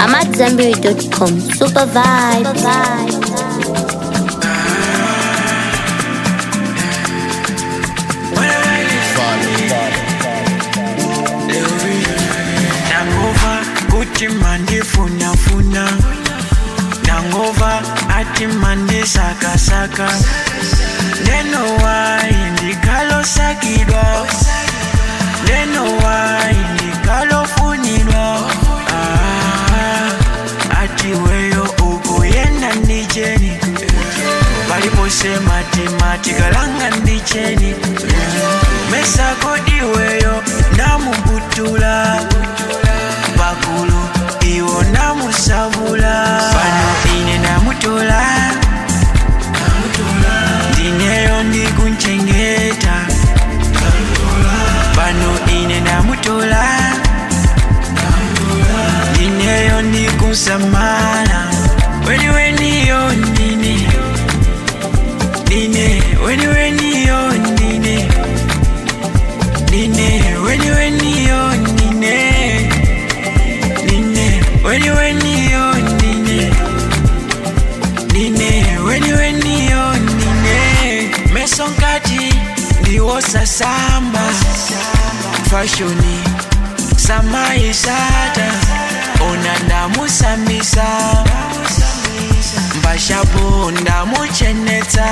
I'm at Zambiri.com. Super vibe. nangova kuti mandifunafuna nangova ati mandisakasaka ndenowayi ndikalosakidwa ndenowayi ndikalofunidwa Ah, ati weyo ukuyenda ndicheni paliposema timati kalanga ndicheni mesakodiweyo namubutula bakulu iwo namusabula pano ine namutola ndineyo ndikunchengeta pano ine namutola ndineyo ndikunsamala weni weniyo ndine ndine weni weniyo ndine ndine weni weniyo ndine ndine weni weniyo ndine ndine weni weniyo ndine meso nkati ndiwosasamba fashoni samayisata ona ndamusambisa mbashapo ndamuchenetsa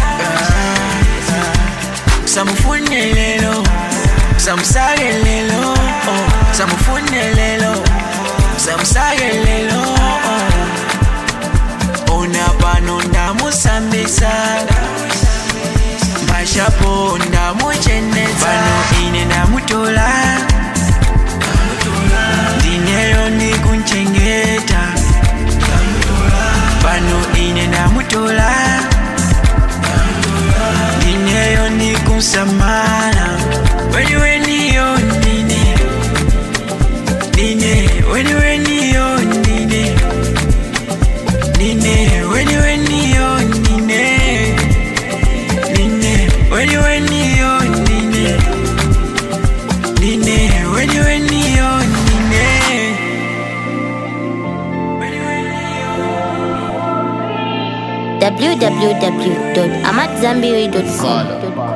samufune lelo samusake lelo oh. samufune lelo samusake lelo oh. ona pano ndamusambisa mbashapo ndamuchenetsa pano ine ndamutola ndineyo ndikunchengeta pano ine ndamutola ndineyo ndikunsamala weni weniyo ndine ndine weni weniyo ndine ndine weni weniyo ndine ndine weni weniyo ndine ndine weni weniyo ndine www.amatzambiri.com.